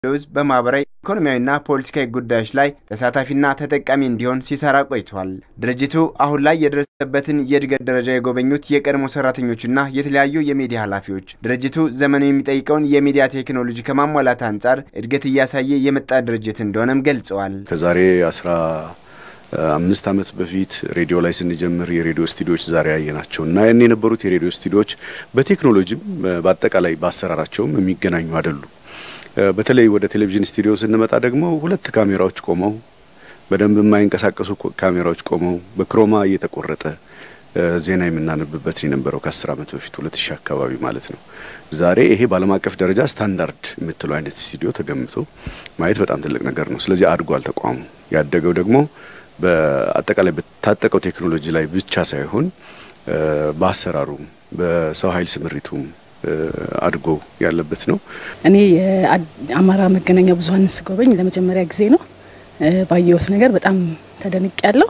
ሕዝብ በማህበራዊ ኢኮኖሚያዊና ፖለቲካዊ ጉዳዮች ላይ ተሳታፊና ተጠቃሚ እንዲሆን ሲሰራ ቆይቷል። ድርጅቱ አሁን ላይ የደረሰበትን የእድገት ደረጃ የጎበኙት የቀድሞ ሰራተኞችና የተለያዩ የሚዲያ ኃላፊዎች ድርጅቱ ዘመኑ የሚጠይቀውን የሚዲያ ቴክኖሎጂ ከማሟላት አንጻር እድገት እያሳየ የመጣ ድርጅት እንደሆነም ገልጸዋል። ከዛሬ አስራ አምስት ዓመት በፊት ሬዲዮ ላይ ስንጀምር የሬዲዮ ስቱዲዮዎች ዛሬ ያየናቸው እና ያን የነበሩት የሬዲዮ ስቱዲዮዎች በቴክኖሎጂም በአጠቃላይ በአሰራራቸውም የሚገናኙ አይደሉም። በተለይ ወደ ቴሌቪዥን ስቱዲዮ ስንመጣ ደግሞ ሁለት ካሜራዎች ቆመው በደንብ የማይንቀሳቀሱ ካሜራዎች ቆመው በክሮማ እየተቆረጠ ዜና የምናነብበት የነበረው ከአስር ዓመት በፊት ሁለት ሺህ አካባቢ ማለት ነው። ዛሬ ይሄ በዓለም አቀፍ ደረጃ ስታንዳርድ የምትለው አይነት ስቱዲዮ ተገምቶ ማየት በጣም ትልቅ ነገር ነው። ስለዚህ አድጓል ተቋሙ። ያደገው ደግሞ በአጠቃላይ በታጠቀው ቴክኖሎጂ ላይ ብቻ ሳይሆን በአሰራሩም በሰው ኃይል ስምሪቱም አድጎ ያለበት ነው። እኔ የአማራ መገናኛ ብዙኃን ስጎበኝ ለመጀመሪያ ጊዜ ነው። ባየሁት ነገር በጣም ተደንቅ ያለው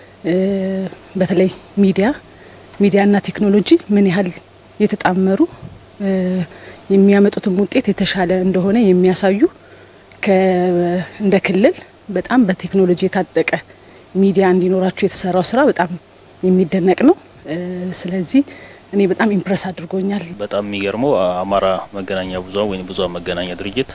በተለይ ሚዲያ ሚዲያና ቴክኖሎጂ ምን ያህል የተጣመሩ የሚያመጡትም ውጤት የተሻለ እንደሆነ የሚያሳዩ እንደ ክልል በጣም በቴክኖሎጂ የታጠቀ ሚዲያ እንዲኖራችሁ የተሰራው ስራ በጣም የሚደነቅ ነው። ስለዚህ እኔ በጣም ኢምፕረስ አድርጎኛል። በጣም የሚገርመው አማራ መገናኛ ብዙኃን ወይም ብዙኃን መገናኛ ድርጅት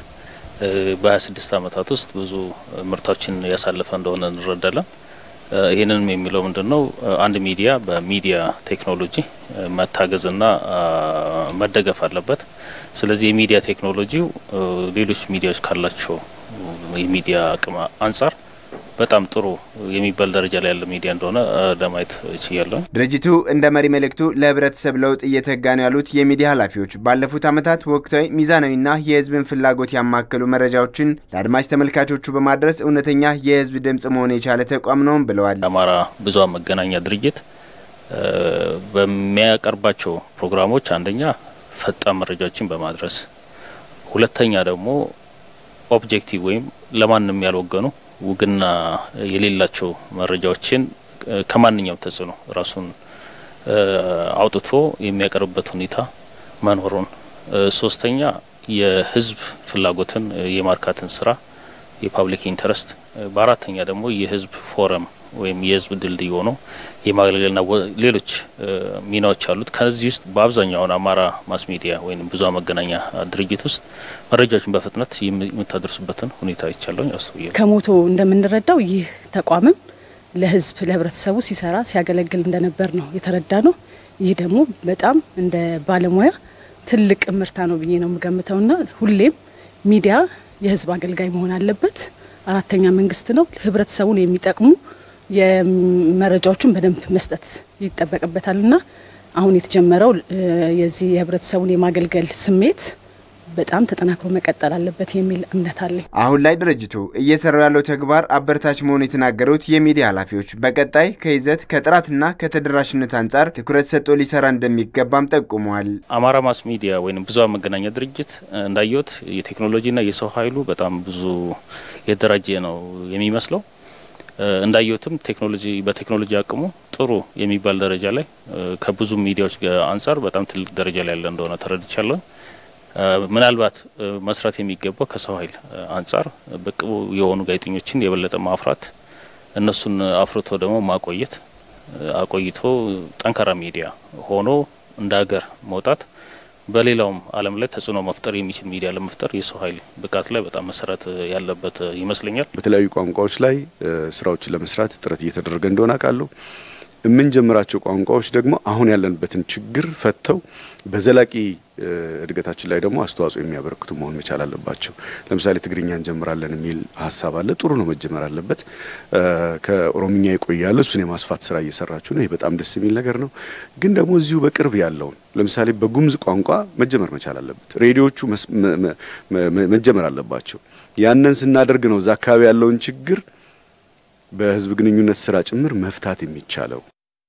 በ26 ዓመታት ውስጥ ብዙ ምርታዎችን ያሳለፈ እንደሆነ እንረዳለን። ይህንንም የሚለው ምንድን ነው? አንድ ሚዲያ በሚዲያ ቴክኖሎጂ መታገዝና መደገፍ አለበት። ስለዚህ የሚዲያ ቴክኖሎጂው ሌሎች ሚዲያዎች ካላቸው የሚዲያ አቅም አንጻር በጣም ጥሩ የሚባል ደረጃ ላይ ያለ ሚዲያ እንደሆነ ለማየት ችያለሁ። ድርጅቱ እንደ መሪ መልእክቱ ለህብረተሰብ ለውጥ እየተጋ ነው ያሉት የሚዲያ ኃላፊዎች ባለፉት ዓመታት ወቅታዊ፣ ሚዛናዊና የህዝብን ፍላጎት ያማከሉ መረጃዎችን ለአድማጭ ተመልካቾቹ በማድረስ እውነተኛ የህዝብ ድምጽ መሆን የቻለ ተቋም ነውም ብለዋል። የአማራ ብዙኃን መገናኛ ድርጅት በሚያቀርባቸው ፕሮግራሞች አንደኛ ፈጣን መረጃዎችን በማድረስ ሁለተኛ ደግሞ ኦብጀክቲቭ ወይም ለማንም ያልወገኑ ውግና የሌላቸው መረጃዎችን ከማንኛውም ተጽዕኖ ራሱን አውጥቶ የሚያቀርብበት ሁኔታ መኖሩን፣ ሶስተኛ የህዝብ ፍላጎትን የማርካትን ስራ የፓብሊክ ኢንተረስት፣ በአራተኛ ደግሞ የህዝብ ፎረም ወይም የህዝብ ድልድይ ሆኖ የማገልገልና ሌሎች ሚናዎች አሉት። ከዚህ ውስጥ በአብዛኛውን አማራ ማስ ሚዲያ ወይም ብዙኃን መገናኛ ድርጅት ውስጥ መረጃዎችን በፍጥነት የምታደርሱበትን ሁኔታ ይቻለኝ አስብያለሁ። ከሞቶ እንደምንረዳው ይህ ተቋምም ለህዝብ ለህብረተሰቡ ሲሰራ ሲያገለግል እንደነበር ነው የተረዳ ነው። ይህ ደግሞ በጣም እንደ ባለሙያ ትልቅ ምርታ ነው ብዬ ነው የምገምተውና ሁሌም ሚዲያ የህዝብ አገልጋይ መሆን አለበት። አራተኛ መንግስት ነው። ህብረተሰቡን የሚጠቅሙ የመረጃዎችን በደንብ መስጠት ይጠበቅበታልና አሁን የተጀመረው የዚህ የህብረተሰቡን የማገልገል ስሜት በጣም ተጠናክሮ መቀጠል አለበት የሚል እምነት አለኝ። አሁን ላይ ድርጅቱ እየሰራው ያለው ተግባር አበረታች መሆኑ የተናገሩት የሚዲያ ኃላፊዎች በቀጣይ ከይዘት ከጥራትና ከተደራሽነት አንጻር ትኩረት ሰጥቶ ሊሰራ እንደሚገባም ጠቁመዋል። አማራ ማስ ሚዲያ ወይም ብዙኃን መገናኛ ድርጅት እንዳየሁት የቴክኖሎጂና የሰው ኃይሉ በጣም ብዙ የተደራጀ ነው የሚመስለው። እንዳየሁትም ቴክኖሎጂ በቴክኖሎጂ አቅሙ ጥሩ የሚባል ደረጃ ላይ ከብዙ ሚዲያዎች አንጻር በጣም ትልቅ ደረጃ ላይ ያለ እንደሆነ ተረድቻለሁ። ምናልባት መስራት የሚገባው ከሰው ኃይል አንጻር ብቁ የሆኑ ጋዜጠኞችን የበለጠ ማፍራት፣ እነሱን አፍርቶ ደግሞ ማቆየት፣ አቆይቶ ጠንካራ ሚዲያ ሆኖ እንደ ሀገር መውጣት፣ በሌላውም ዓለም ላይ ተጽዕኖ መፍጠር የሚችል ሚዲያ ለመፍጠር የሰው ኃይል ብቃት ላይ በጣም መሰራት ያለበት ይመስለኛል። በተለያዩ ቋንቋዎች ላይ ስራዎችን ለመስራት ጥረት እየተደረገ እንደሆነ አውቃለሁ። የምንጀምራቸው ቋንቋዎች ደግሞ አሁን ያለንበትን ችግር ፈተው በዘላቂ እድገታችን ላይ ደግሞ አስተዋጽኦ የሚያበረክቱ መሆን መቻል አለባቸው። ለምሳሌ ትግርኛ እንጀምራለን የሚል ሀሳብ አለ። ጥሩ ነው፣ መጀመር አለበት። ከኦሮምኛ ይቆያል። እሱን የማስፋት ስራ እየሰራችሁ ነው። ይህ በጣም ደስ የሚል ነገር ነው። ግን ደግሞ እዚሁ በቅርብ ያለውን ለምሳሌ በጉምዝ ቋንቋ መጀመር መቻል አለበት። ሬዲዮቹ መጀመር አለባቸው። ያንን ስናደርግ ነው እዛ አካባቢ ያለውን ችግር በህዝብ ግንኙነት ስራ ጭምር መፍታት የሚቻለው።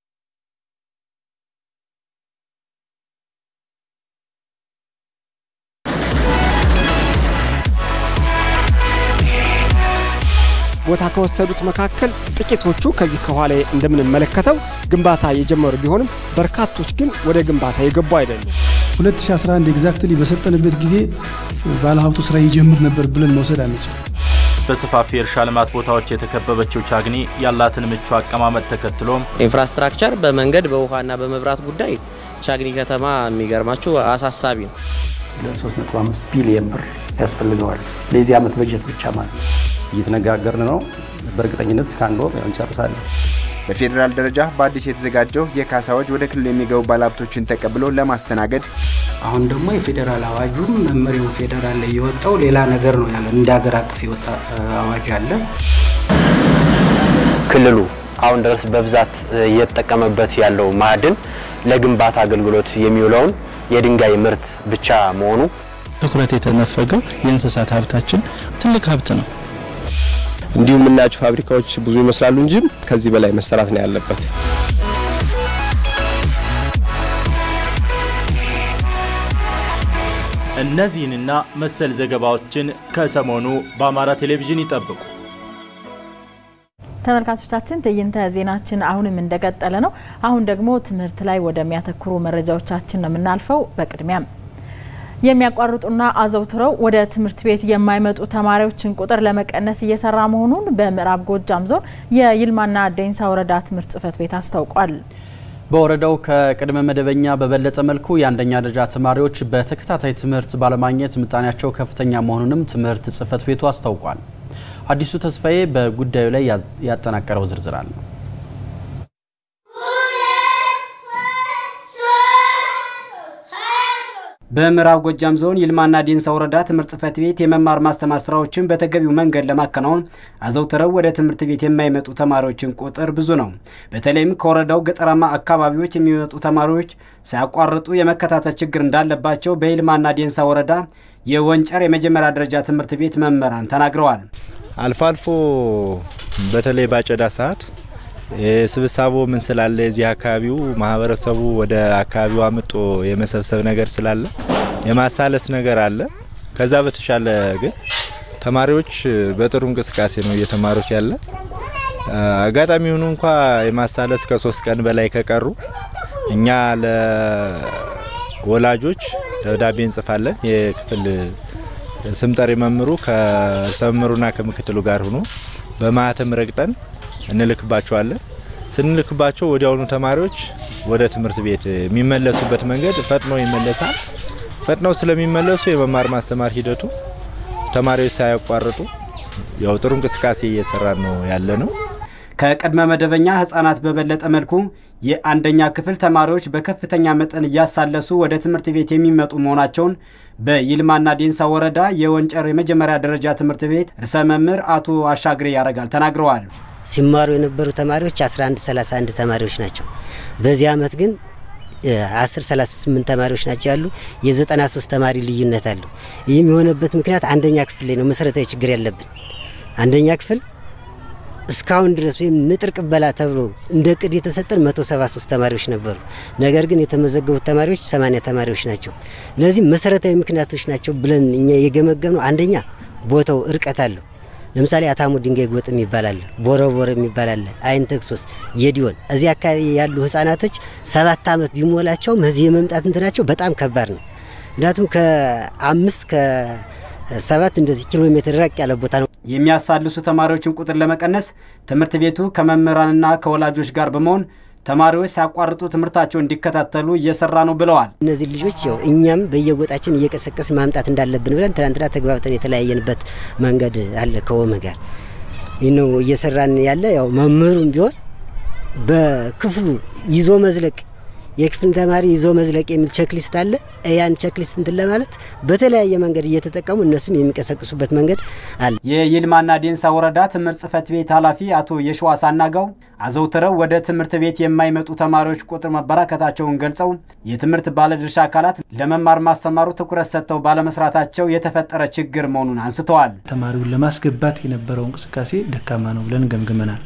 ቦታ ከወሰዱት መካከል ጥቂቶቹ ከዚህ ከኋላ እንደምንመለከተው ግንባታ የጀመሩ ቢሆንም በርካቶች ግን ወደ ግንባታ የገቡ አይደሉም። 2011 ኤግዛክትሊ በሰጠንበት ጊዜ ባለሀብቱ ስራ ይጀምር ነበር ብለን መውሰድ አንችልም። በሰፋፊ የእርሻ ልማት ቦታዎች የተከበበችው ቻግኒ ያላትን ምቹ አቀማመጥ ተከትሎ ኢንፍራስትራክቸር በመንገድ በውሃና በመብራት ጉዳይ ቻግኒ ከተማ የሚገርማችሁ አሳሳቢ ነው። ለ3.5 ቢሊየን ብር ያስፈልገዋል ለዚህ ዓመት በጀት ብቻ ማለት ነው። እየተነጋገርን ነው። በእርግጠኝነት እስከ አንድ ወር እንጨርሳለን። በፌዴራል ደረጃ በአዲስ የተዘጋጀው የካሳዎች ወደ ክልል የሚገቡ ባለሀብቶችን ተቀብሎ ለማስተናገድ አሁን ደግሞ የፌዴራል አዋጁም መመሪያው ፌዴራል ላይ የወጣው ሌላ ነገር ነው ያለ እንደ ሀገር አቀፍ የወጣ አዋጅ አለ። ክልሉ አሁን ድረስ በብዛት እየተጠቀመበት ያለው ማዕድን ለግንባታ አገልግሎት የሚውለውን የድንጋይ ምርት ብቻ መሆኑ ትኩረት የተነፈገው የእንስሳት ሀብታችን ትልቅ ሀብት ነው። እንዲሁም የምናያቸው ፋብሪካዎች ብዙ ይመስላሉ እንጂ ከዚህ በላይ መሰራት ነው ያለበት። እነዚህንና መሰል ዘገባዎችን ከሰሞኑ በአማራ ቴሌቪዥን ይጠብቁ። ተመልካቾቻችን ትዕይንተ ዜናችን አሁንም እንደቀጠለ ነው። አሁን ደግሞ ትምህርት ላይ ወደሚያተኩሩ መረጃዎቻችን ነው የምናልፈው። በቅድሚያም የሚያቋርጡና አዘውትረው ወደ ትምህርት ቤት የማይመጡ ተማሪዎችን ቁጥር ለመቀነስ እየሰራ መሆኑን በምዕራብ ጎጃም ዞን የይልማና ዴንሳ ወረዳ ትምህርት ጽሕፈት ቤት አስታውቋል። በወረዳው ከቅድመ መደበኛ በበለጠ መልኩ የአንደኛ ደረጃ ተማሪዎች በተከታታይ ትምህርት ባለማግኘት ምጣኔያቸው ከፍተኛ መሆኑንም ትምህርት ጽሕፈት ቤቱ አስታውቋል። አዲሱ ተስፋዬ በጉዳዩ ላይ ያጠናቀረው ዝርዝር አለ። በምዕራብ ጎጃም ዞን ይልማና ዴንሳ ወረዳ ትምህርት ጽሕፈት ቤት የመማር ማስተማር ስራዎችን በተገቢው መንገድ ለማከናወን አዘውትረው ወደ ትምህርት ቤት የማይመጡ ተማሪዎችን ቁጥር ብዙ ነው። በተለይም ከወረዳው ገጠራማ አካባቢዎች የሚመጡ ተማሪዎች ሳያቋርጡ የመከታተል ችግር እንዳለባቸው በይልማና ዴንሳ ወረዳ የወንጨር የመጀመሪያ ደረጃ ትምህርት ቤት መምህራን ተናግረዋል። አልፎ አልፎ በተለይ ባጨዳ ሰዓት ስብሳቦ ምን ስላለ የዚህ አካባቢው ማህበረሰቡ ወደ አካባቢው አምጦ የመሰብሰብ ነገር ስላለ የማሳለስ ነገር አለ። ከዛ በተሻለ ግን ተማሪዎች በጥሩ እንቅስቃሴ ነው እየተማሩት ያለ። አጋጣሚ ሆኑ እንኳ የማሳለስ ከሶስት ቀን በላይ ከቀሩ እኛ ለወላጆች ደብዳቤ እንጽፋለን። የክፍል ስምጠሪ መምሩ ከሰምሩና ከምክትሉ ጋር ሆኖ በማህተም ረግጠን እንልክባቸዋለን። ስንልክባቸው ወዲያውኑ ተማሪዎች ወደ ትምህርት ቤት የሚመለሱበት መንገድ ፈጥኖ ይመለሳል። ፈጥነው ስለሚመለሱ የመማር ማስተማር ሂደቱ ተማሪዎች ሳያቋርጡ ያው ጥሩ እንቅስቃሴ እየሰራ ነው ያለ ነው። ከቅድመ መደበኛ ህጻናት በበለጠ መልኩ የአንደኛ ክፍል ተማሪዎች በከፍተኛ መጠን እያሳለሱ ወደ ትምህርት ቤት የሚመጡ መሆናቸውን በይልማና ዴንሳ ወረዳ የወንጨር የመጀመሪያ ደረጃ ትምህርት ቤት ርዕሰ መምህር አቶ አሻግሬ ያረጋል ተናግረዋል። ሲማሩ የነበሩ ተማሪዎች 11 31 ተማሪዎች ናቸው። በዚህ አመት ግን 10 38 ተማሪዎች ናቸው ያሉ የ93 ተማሪ ልዩነት አለው። ይህም የሆነበት ምክንያት አንደኛ ክፍል ላይ ነው መሰረታዊ ችግር ያለብን። አንደኛ ክፍል እስካሁን ድረስ ወይም ንጥር ቅበላ ተብሎ እንደ ቅድ የተሰጠን 173 ተማሪዎች ነበሩ። ነገር ግን የተመዘገቡት ተማሪዎች 80 ተማሪዎች ናቸው። ለዚህ መሰረታዊ ምክንያቶች ናቸው ብለን እኛ የገመገም ነው። አንደኛ ቦታው እርቀት አለው። ለምሳሌ አታሙ ድንጋይ ጎጥ የሚባል አለ፣ ቦረቦር የሚባል አለ፣ አይን ተክሶስ፣ የዲዮን እዚህ አካባቢ ያሉ ህጻናቶች ሰባት ዓመት ቢሞላቸውም እዚህ የመምጣት እንትናቸው በጣም ከባድ ነው። ምክንያቱም ከአምስት ከሰባት እንደዚህ ኪሎ ሜትር ራቅ ያለ ቦታ ነው። የሚያሳልሱ ተማሪዎችን ቁጥር ለመቀነስ ትምህርት ቤቱ ከመምህራንና ከወላጆች ጋር በመሆን ተማሪዎች ሳያቋርጡ ትምህርታቸውን እንዲከታተሉ እየሰራ ነው ብለዋል። እነዚህ ልጆች ያው እኛም በየጎጣችን እየቀሰቀስ ማምጣት እንዳለብን ብለን ትናንትና ተግባብተን የተለያየንበት መንገድ አለ ከወመ ጋር ይህ ነው እየሰራን ያለ። ያው መምህሩም ቢሆን በክፍሉ ይዞ መዝለቅ የክፍል ተማሪ ይዞ መዝለቅ የሚል ቸክሊስት አለ። ያን ቸክሊስት እንትን ለማለት በተለያየ መንገድ እየተጠቀሙ እነሱም የሚቀሰቅሱበት መንገድ አለ። የይልማና ዴንሳ ወረዳ ትምህርት ጽሕፈት ቤት ኃላፊ አቶ የሸዋስ አናጋው አዘውትረው ወደ ትምህርት ቤት የማይመጡ ተማሪዎች ቁጥር መበራከታቸውን ገልጸው የትምህርት ባለድርሻ አካላት ለመማር ማስተማሩ ትኩረት ሰጥተው ባለመስራታቸው የተፈጠረ ችግር መሆኑን አንስተዋል። ተማሪውን ለማስገባት የነበረው እንቅስቃሴ ደካማ ነው ብለን ገምግመናል።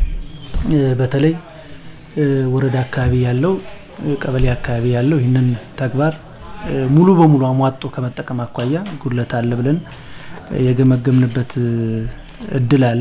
በተለይ ወረዳ አካባቢ ያለው ቀበሌ አካባቢ ያለው ይህንን ተግባር ሙሉ በሙሉ አሟጦ ከመጠቀም አኳያ ጉድለት አለ ብለን የገመገምንበት እድል አለ።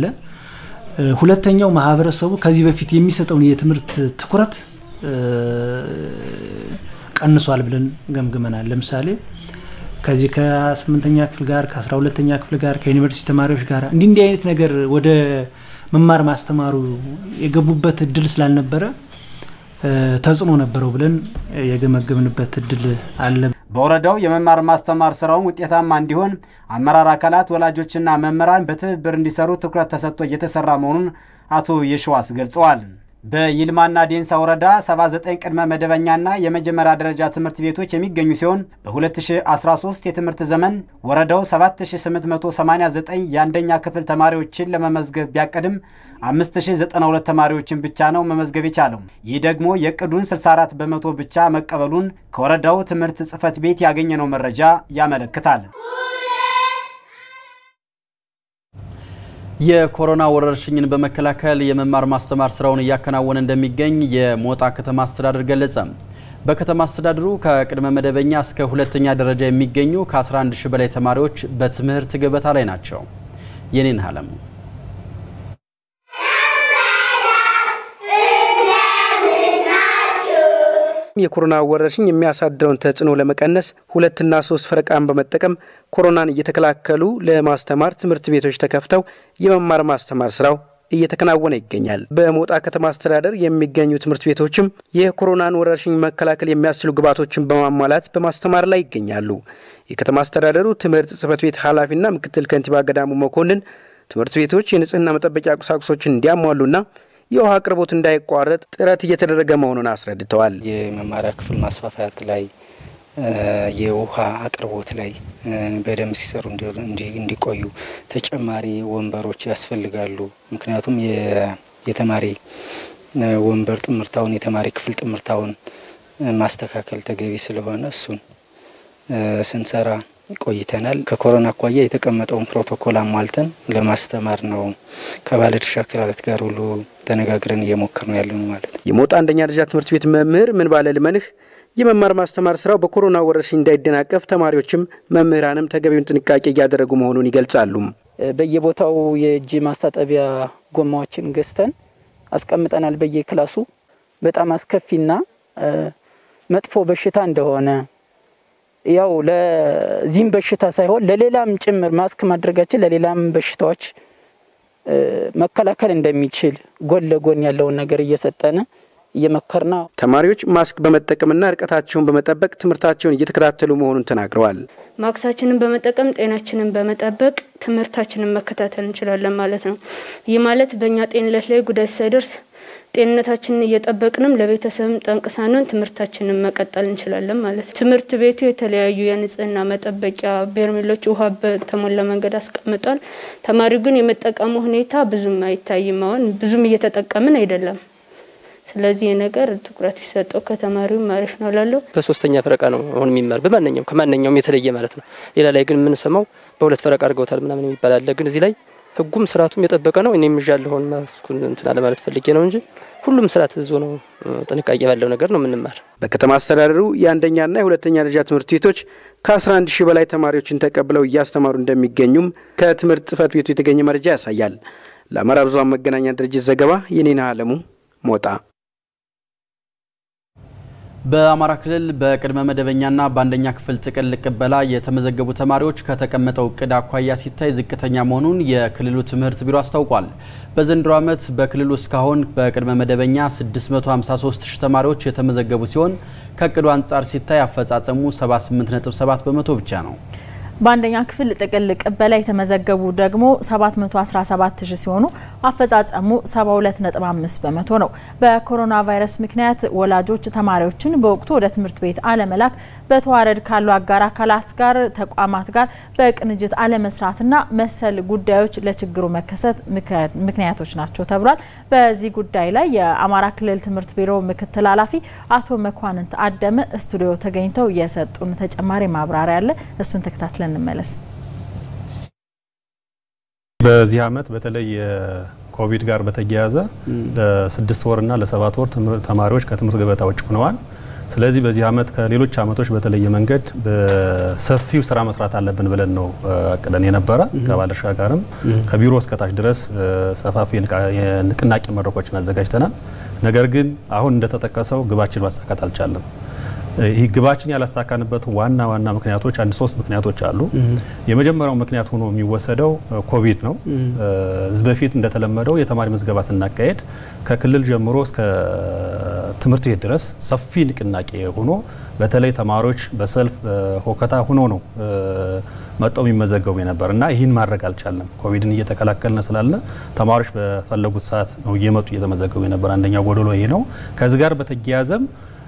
ሁለተኛው ማህበረሰቡ ከዚህ በፊት የሚሰጠውን የትምህርት ትኩረት ቀንሷል ብለን ገምግመናል። ለምሳሌ ከዚህ ከስምንተኛ ክፍል ጋር ከአስራ ሁለተኛ ክፍል ጋር ከዩኒቨርሲቲ ተማሪዎች ጋር እንዲህ እንዲህ አይነት ነገር ወደ መማር ማስተማሩ የገቡበት እድል ስላልነበረ ተጽዕኖ ነበረው ብለን የገመገምንበት እድል አለ። በወረዳው የመማር ማስተማር ስራውን ውጤታማ እንዲሆን አመራር አካላት፣ ወላጆችና መምህራን በትብብር እንዲሰሩ ትኩረት ተሰጥቶ እየተሰራ መሆኑን አቶ የሸዋስ ገልጸዋል። በይልማና ዴንሳ ወረዳ 79 ቅድመ መደበኛና የመጀመሪያ ደረጃ ትምህርት ቤቶች የሚገኙ ሲሆን በ2013 የትምህርት ዘመን ወረዳው 7889 የአንደኛ ክፍል ተማሪዎችን ለመመዝገብ ቢያቅድም 5092 ተማሪዎችን ብቻ ነው መመዝገብ የቻለው። ይህ ደግሞ የእቅዱን 64 በመቶ ብቻ መቀበሉን ከወረዳው ትምህርት ጽሕፈት ቤት ያገኘነው መረጃ ያመለክታል። የኮሮና ወረርሽኝን በመከላከል የመማር ማስተማር ስራውን እያከናወነ እንደሚገኝ የሞጣ ከተማ አስተዳደር ገለጸ። በከተማ አስተዳደሩ ከቅድመ መደበኛ እስከ ሁለተኛ ደረጃ የሚገኙ ከ11 ሺህ በላይ ተማሪዎች በትምህርት ገበታ ላይ ናቸው። የኔን አለሙ የኮሮና ወረርሽኝ የሚያሳድረውን ተጽዕኖ ለመቀነስ ሁለትና ሶስት ፈረቃን በመጠቀም ኮሮናን እየተከላከሉ ለማስተማር ትምህርት ቤቶች ተከፍተው የመማር ማስተማር ስራው እየተከናወነ ይገኛል። በሞጣ ከተማ አስተዳደር የሚገኙ ትምህርት ቤቶችም የኮሮናን ወረርሽኝ መከላከል የሚያስችሉ ግብዓቶችን በማሟላት በማስተማር ላይ ይገኛሉ። የከተማ አስተዳደሩ ትምህርት ጽሕፈት ቤት ኃላፊና ምክትል ከንቲባ ገዳሙ መኮንን ትምህርት ቤቶች የንጽህና መጠበቂያ ቁሳቁሶችን እንዲያሟሉና የውሃ አቅርቦት እንዳይቋረጥ ጥረት እየተደረገ መሆኑን አስረድተዋል። የመማሪያ ክፍል ማስፋፋት ላይ የውሃ አቅርቦት ላይ በደንብ ሲሰሩ እንዲቆዩ ተጨማሪ ወንበሮች ያስፈልጋሉ። ምክንያቱም የተማሪ ወንበር ጥምርታውን የተማሪ ክፍል ጥምርታውን ማስተካከል ተገቢ ስለሆነ እሱን ስንሰራ ቆይተናል። ከኮሮና አኳያ የተቀመጠውን ፕሮቶኮል አሟልተን ለማስተማር ነው ከባለድርሻ አካላት ጋር ሁሉ ተነጋግረን እየሞከር ነው ያለነው ማለት ነው። የሞጣ አንደኛ ደረጃ ትምህርት ቤት መምህር ምን ባለ ልመንህ የመማር ማስተማር ስራው በኮሮና ወረርሽኝ እንዳይደናቀፍ ተማሪዎችም መምህራንም ተገቢውን ጥንቃቄ እያደረጉ መሆኑን ይገልጻሉ። በየቦታው የእጅ ማስታጠቢያ ጎማዎችን ገዝተን አስቀምጠናል። በየክላሱ በጣም አስከፊና መጥፎ በሽታ እንደሆነ ያው ለዚህም በሽታ ሳይሆን ለሌላም ጭምር ማስክ ማድረጋችን ለሌላም በሽታዎች መከላከል እንደሚችል ጎን ለጎን ያለውን ነገር እየሰጠን እየመከርና ተማሪዎች ማስክ በመጠቀምና ርቀታቸውን በመጠበቅ ትምህርታቸውን እየተከታተሉ መሆኑን ተናግረዋል። ማክሳችንን በመጠቀም ጤናችንን በመጠበቅ ትምህርታችንን መከታተል እንችላለን ማለት ነው። ይህ ማለት በእኛ ጤንነት ላይ ጉዳት ሳይደርስ ጤንነታችንን እየጠበቅንም ለቤተሰብም ጠንቅ ሳንሆን ትምህርታችንን መቀጠል እንችላለን ማለት ነው። ትምህርት ቤቱ የተለያዩ የንጽህና መጠበቂያ በርሜሎች ውሃ በተሞላ መንገድ አስቀምጧል። ተማሪው ግን የመጠቀሙ ሁኔታ ብዙም አይታይም። አሁን ብዙም እየተጠቀምን አይደለም። ስለዚህ ነገር ትኩረት ቢሰጠው ከተማሪው አሪፍ ነው ላለው። በሶስተኛ ፈረቃ ነው አሁን የሚማር በማንኛውም ከማንኛውም የተለየ ማለት ነው። ሌላ ላይ ግን የምንሰማው በሁለት ፈረቃ አድርገውታል ምናምን የሚባል አለ። ግን እዚህ ላይ ህጉም ስርዓቱም የጠበቀ ነው። እኔም ይዣለሁን ማስኩን እንትና ለማለት ፈልጌ ነው እንጂ ሁሉም ስርዓት ይዞ ነው ጥንቃቄ ባለው ነገር ነው የምንማር። በከተማ አስተዳደሩ የአንደኛና የሁለተኛ ደረጃ ትምህርት ቤቶች ከ11 ሺህ በላይ ተማሪዎችን ተቀብለው እያስተማሩ እንደሚገኙም ከትምህርት ጽሕፈት ቤቱ የተገኘ መረጃ ያሳያል። ለአማራ ብዙኃን መገናኛ ድርጅት ዘገባ የኔና አለሙ ሞጣ። በአማራ ክልል በቅድመ መደበኛና በአንደኛ ክፍል ጥቅል ቅበላ የተመዘገቡ ተማሪዎች ከተቀመጠው እቅድ አኳያ ሲታይ ዝቅተኛ መሆኑን የክልሉ ትምህርት ቢሮ አስታውቋል። በዘንድሮ ዓመት በክልሉ እስካሁን በቅድመ መደበኛ 653 ሺህ ተማሪዎች የተመዘገቡ ሲሆን ከእቅዱ አንጻር ሲታይ አፈጻጸሙ 78.7 በመቶ ብቻ ነው። በአንደኛ ክፍል ጥቅል ቅበላ የተመዘገቡ ደግሞ 717 ሺህ ሲሆኑ አፈጻጸሙ 72.5 በመቶ ነው። በኮሮና ቫይረስ ምክንያት ወላጆች ተማሪዎችን በወቅቱ ወደ ትምህርት ቤት አለመላክ፣ በተዋረድ ካሉ አጋር አካላት ጋር ተቋማት ጋር በቅንጅት አለመስራትና መሰል ጉዳዮች ለችግሩ መከሰት ምክንያቶች ናቸው ተብሏል። በዚህ ጉዳይ ላይ የአማራ ክልል ትምህርት ቢሮ ምክትል ኃላፊ አቶ መኳንንት አደመ ስቱዲዮ ተገኝተው የሰጡን ተጨማሪ ማብራሪያ አለ። እሱን ተከታትለን እንመለስ። በዚህ ዓመት በተለይ ኮቪድ ጋር በተያያዘ ለስድስት ወርና ለሰባት ወር ተማሪዎች ከትምህርት ገበታ ውጭ ሆነዋል። ስለዚህ በዚህ ዓመት ከሌሎች ዓመቶች በተለየ መንገድ በሰፊው ስራ መስራት አለብን ብለን ነው አቅደን የነበረ። ከባለድርሻ ጋርም ከቢሮ እስከታች ድረስ ሰፋፊ የንቅናቄ መድረኮችን አዘጋጅተናል። ነገር ግን አሁን እንደተጠቀሰው ግባችን ማሳካት አልቻለም። ይህ ግባችን ያላሳካንበት ዋና ዋና ምክንያቶች አንድ ሶስት ምክንያቶች አሉ። የመጀመሪያው ምክንያት ሆኖ የሚወሰደው ኮቪድ ነው። እዚህ በፊት እንደተለመደው የተማሪ ምዝገባ ስናካሄድ ከክልል ጀምሮ እስከ ትምህርት ቤት ድረስ ሰፊ ንቅናቄ ሆኖ በተለይ ተማሪዎች በሰልፍ ሆከታ ሆኖ ነው መጠው የሚመዘገቡ የነበር እና ይህን ማድረግ አልቻለም። ኮቪድን እየተከላከልን ስላለ ተማሪዎች በፈለጉት ሰዓት ነው እየመጡ እየተመዘገቡ የነበር። አንደኛው ጎደሎ ይሄ ነው። ከዚህ ጋር በተያያዘም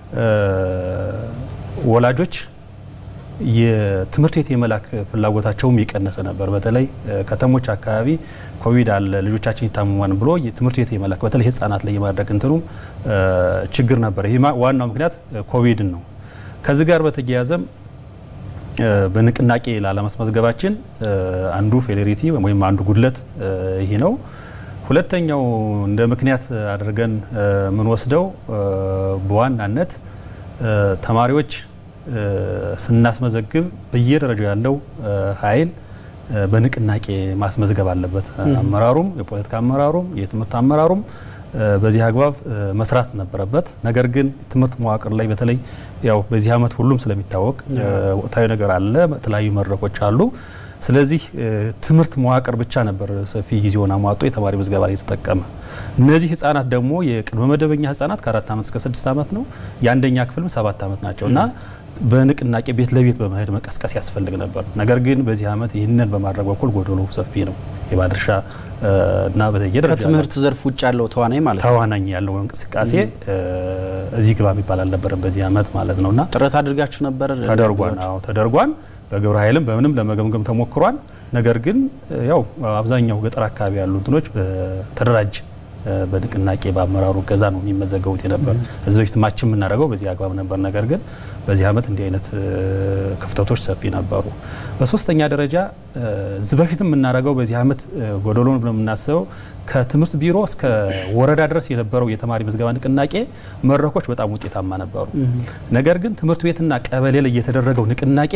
ወላጆች የትምህርት ቤት የመላክ ፍላጎታቸውም የቀነሰ ነበር። በተለይ ከተሞች አካባቢ ኮቪድ አለ ልጆቻችን ይታመማን ብሎ ትምህርት ቤት የመላክ በተለይ ህጻናት ላይ የማድረግ እንትኑም ችግር ነበር። ይህ ዋናው ምክንያት ኮቪድን ነው። ከዚህ ጋር በተያያዘም በንቅናቄ ላለማስመዝገባችን አንዱ ፌሌሪቲ ወይም አንዱ ጉድለት ይሄ ነው። ሁለተኛው እንደ ምክንያት አድርገን የምንወስደው በዋናነት ተማሪዎች ስናስመዘግብ በየደረጃው ያለው ኃይል በንቅናቄ ማስመዝገብ አለበት። አመራሩም፣ የፖለቲካ አመራሩም፣ የትምህርት አመራሩም በዚህ አግባብ መስራት ነበረበት። ነገር ግን ትምህርት መዋቅር ላይ በተለይ ያው በዚህ ዓመት ሁሉም ስለሚታወቅ ወቅታዊ ነገር አለ፣ የተለያዩ መድረኮች አሉ። ስለዚህ ትምህርት መዋቅር ብቻ ነበር ሰፊ ጊዜውን አሟጦ የተማሪ ምዝገባ ላይ የተጠቀመ። እነዚህ ህጻናት ደግሞ የቅድመ መደበኛ ህጻናት ከአራት ዓመት እስከ ስድስት ዓመት ነው። የአንደኛ ክፍልም ሰባት ዓመት ናቸው እና በንቅናቄ ቤት ለቤት በመሄድ መቀስቀስ ያስፈልግ ነበር። ነገር ግን በዚህ ዓመት ይህንን በማድረግ በኩል ጎደሎ ሰፊ ነው። የባለድርሻ እና በየደረጃ ከትምህርት ዘርፍ ውጭ ያለው ተዋናኝ ማለት ነው ተዋናኝ ያለው እንቅስቃሴ እዚህ ግባ የሚባል አልነበረም በዚህ ዓመት ማለት ነውና ጥረት አድርጋችሁ ነበር? ተደርጓን አዎ ተደርጓን በግብረ ኃይልም በምንም ለመገምገም ተሞክሯል። ነገር ግን ያው አብዛኛው ገጠር አካባቢ ያሉ እንትኖች በተደራጀ በንቅናቄ በአመራሩ ገዛ ነው የሚመዘገቡት የነበር። እዚህ በፊት ማች የምናደርገው በዚህ አግባብ ነበር። ነገር ግን በዚህ ዓመት እንዲህ አይነት ክፍተቶች ሰፊ ነበሩ። በሶስተኛ ደረጃ እዚህ በፊት የምናደርገው በዚህ ዓመት ጎደሎን ብለን የምናስበው ከትምህርት ቢሮ እስከ ወረዳ ድረስ የነበረው የተማሪ ምዝገባ ንቅናቄ መድረኮች በጣም ውጤታማ ነበሩ። ነገር ግን ትምህርት ቤትና ቀበሌ ላይ የተደረገው ንቅናቄ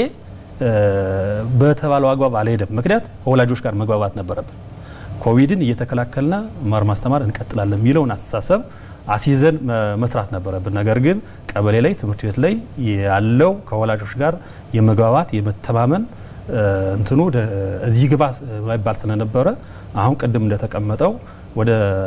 በተባለው አግባብ አልሄደም። ምክንያት ከወላጆች ጋር መግባባት ነበረብን። ኮቪድን እየተከላከልና መማር ማስተማር እንቀጥላለን የሚለውን አስተሳሰብ አስይዘን መስራት ነበረብን። ነገር ግን ቀበሌ ላይ ትምህርት ቤት ላይ ያለው ከወላጆች ጋር የመግባባት የመተማመን እንትኑ እዚህ ግባ ማይባል ስለነበረ አሁን ቅድም እንደተቀመጠው ወደ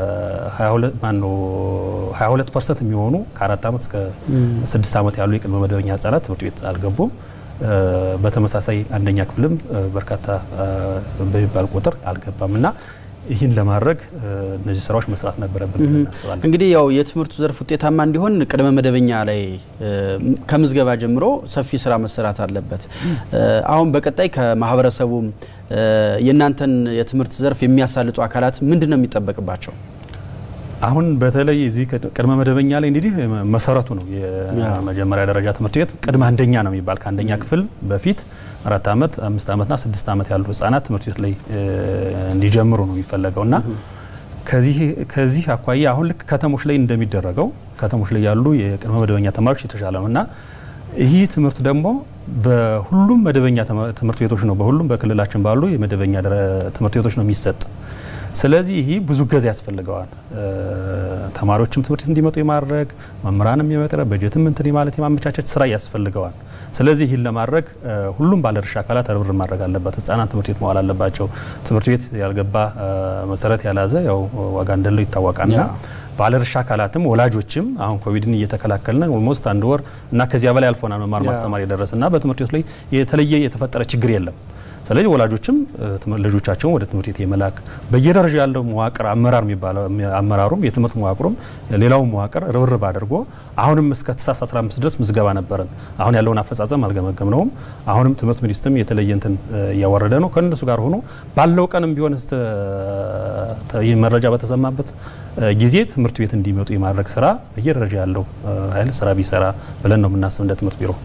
22 ፐርሰንት የሚሆኑ ከአራት ዓመት እስከ ስድስት ዓመት ያሉ የቅድመ መደበኛ ህጻናት ትምህርት ቤት አልገቡም። በተመሳሳይ አንደኛ ክፍልም በርካታ በሚባል ቁጥር አልገባም እና ይህን ለማድረግ እነዚህ ስራዎች መስራት ነበረብን እናስባለን። እንግዲህ ያው የትምህርቱ ዘርፍ ውጤታማ እንዲሆን ቅድመ መደበኛ ላይ ከምዝገባ ጀምሮ ሰፊ ስራ መሰራት አለበት። አሁን በቀጣይ ከማህበረሰቡ የእናንተን የትምህርት ዘርፍ የሚያሳልጡ አካላት ምንድን ነው የሚጠበቅባቸው? አሁን በተለይ እዚህ ቅድመ መደበኛ ላይ እንግዲህ መሰረቱ ነው የመጀመሪያ ደረጃ ትምህርት ቤት ቅድመ አንደኛ ነው የሚባል ከአንደኛ ክፍል በፊት አራት ዓመት አምስት ዓመትና ስድስት ዓመት ያሉ ህጻናት ትምህርት ቤት ላይ እንዲጀምሩ ነው የሚፈለገው እና ከዚህ አኳያ አሁን ልክ ከተሞች ላይ እንደሚደረገው ከተሞች ላይ ያሉ የቅድመ መደበኛ ተማሪዎች የተሻለ ነው እና ይህ ትምህርት ደግሞ በሁሉም መደበኛ ትምህርት ቤቶች ነው በሁሉም በክልላችን ባሉ የመደበኛ ትምህርት ቤቶች ነው የሚሰጥ። ስለዚህ ይህ ብዙ ገዛ ያስፈልገዋል። ተማሪዎችም ትምህርት እንዲመጡ የማድረግ መምህራንም የመቅረብ በጀትም እንትን ማለት የማመቻቸት ስራ ያስፈልገዋል። ስለዚህ ይህን ለማድረግ ሁሉም ባለድርሻ አካላት ርብርብ ማድረግ አለበት። ህጻናት ትምህርት ቤት መዋል አለባቸው። ትምህርት ቤት ያልገባ መሰረት ያልያዘ ያው ዋጋ እንደለው ይታወቃልና ባለድርሻ አካላትም ወላጆችም አሁን ኮቪድን እየተከላከልን ኦልሞስት አንድ ወር እና ከዚያ በላይ አልፎናል መማር ማስተማር የደረሰና በትምህርት ቤት ላይ የተለየ የተፈጠረ ችግር የለም። ስለዚህ ወላጆችም ልጆቻቸውን ወደ ትምህርት ቤት የመላክ በየደረጃ ያለው መዋቅር አመራር የሚባለው አመራሩም የትምህርት መዋቅሩም ሌላው መዋቅር ርብርብ አድርጎ አሁንም እስከ ታህሳስ 15 ድረስ ምዝገባ ነበረን። አሁን ያለውን አፈጻጸም አልገመገም ነውም። አሁንም ትምህርት ሚኒስትርም የተለየ እንትን እያወረደ ነው። ከእነሱ ጋር ሆኖ ባለው ቀንም ቢሆን ይህ መረጃ በተሰማበት ጊዜ ትምህርት ቤት እንዲመጡ የማድረግ ስራ በየደረጃ ያለው ኃይል ስራ ቢሰራ ብለን ነው የምናስብ እንደ ትምህርት ቢሮ።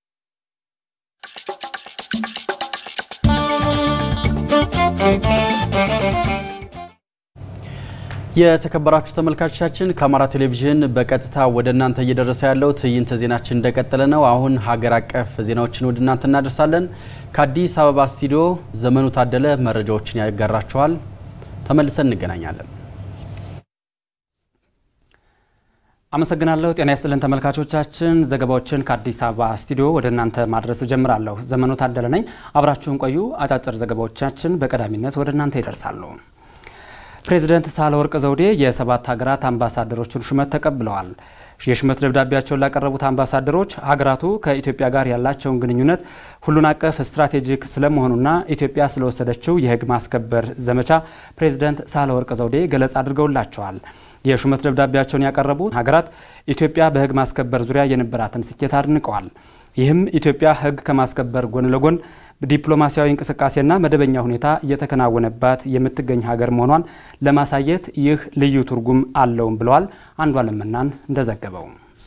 የተከበራችሁ ተመልካቾቻችን ከአማራ ቴሌቪዥን በቀጥታ ወደ እናንተ እየደረሰ ያለው ትዕይንተ ዜናችን እንደቀጠለ ነው። አሁን ሀገር አቀፍ ዜናዎችን ወደ እናንተ እናደርሳለን። ከአዲስ አበባ ስቱዲዮ ዘመኑ ታደለ መረጃዎችን ያጋራችኋል። ተመልሰን እንገናኛለን። አመሰግናለሁ። ጤና ይስጥልን ተመልካቾቻችን፣ ዘገባዎችን ከአዲስ አበባ ስቱዲዮ ወደ እናንተ ማድረስ ጀምራለሁ። ዘመኑ ታደለ ነኝ። አብራችሁን ቆዩ። አጫጭር ዘገባዎቻችን በቀዳሚነት ወደ እናንተ ይደርሳሉ። ፕሬዚደንት ሳህለወርቅ ዘውዴ የሰባት ሀገራት አምባሳደሮችን ሹመት ተቀብለዋል። የሹመት ደብዳቤያቸውን ላቀረቡት አምባሳደሮች ሀገራቱ ከኢትዮጵያ ጋር ያላቸውን ግንኙነት ሁሉን አቀፍ ስትራቴጂክ ስለመሆኑና ኢትዮጵያ ስለወሰደችው የሕግ ማስከበር ዘመቻ ፕሬዚደንት ሳህለወርቅ ዘውዴ ገለጻ አድርገውላቸዋል። የሹመት ደብዳቤያቸውን ያቀረቡት ሀገራት ኢትዮጵያ በሕግ ማስከበር ዙሪያ የነበራትን ስኬት አድንቀዋል። ይህም ኢትዮጵያ ሕግ ከማስከበር ጎን ለጎን ዲፕሎማሲያዊ እንቅስቃሴና መደበኛ ሁኔታ እየተከናወነባት የምትገኝ ሀገር መሆኗን ለማሳየት ይህ ልዩ ትርጉም አለውም ብለዋል። አንዷለም መናን እንደዘገበው